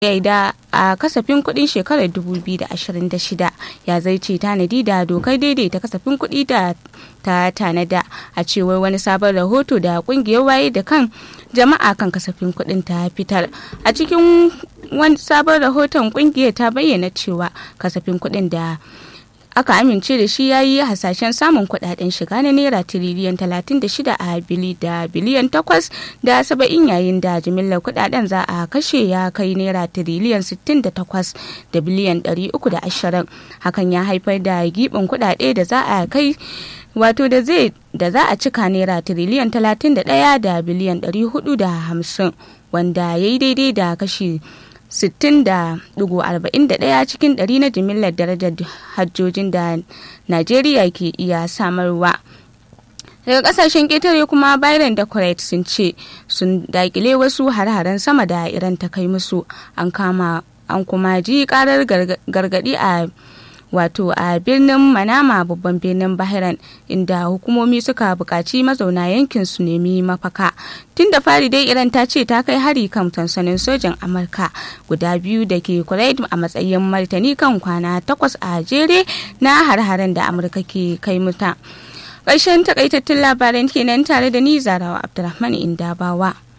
da a kasafin kudin shekarar 2026 ya zaice tanadi da dokar daidaita kasafin kudi da ta tanada a cewar wani sabon rahoto da kungiyar waye da kan jama'a kan kasafin kudin ta fitar a cikin wani sabon rahoton kungiyar ta bayyana cewa kasafin kudin da aka amince da shi ya yi hasashen samun kudaden shiga na naira tiriliyan 36 a bili da biliyan 8 da 70 yayin da jimillar kudaden za a kashe ya kai naira tiriliyan 68 da biliyan 320 hakan ya haifar da gibin kudade da za a kai wato da zai da za a cika naira tiriliyan 31 da biliyan 450 wanda ya yi daidai da kashi 60.41 cikin ɗari na jimillar darajar hajjojin da Najeriya ke iya samarwa. daga kasashen ƙetare kuma Biden da Kuwait sun ce sun dakile wasu har-haren sama da Iran ta kai musu an kama an kuma ji karar gargadi a wato a birnin manama babban birnin bahrain inda hukumomi suka buƙaci mazauna yankin su nemi mafaka tun da fari dai iran ta ce ta kai hari kan sansanin sojan amurka guda biyu da ke kuwait a matsayin martani kan kwana takwas a jere na har-haren da amurka ke kai muta ƙarshen takaitattun labaran kenan tare da ni zarawa abdulrahman indabawa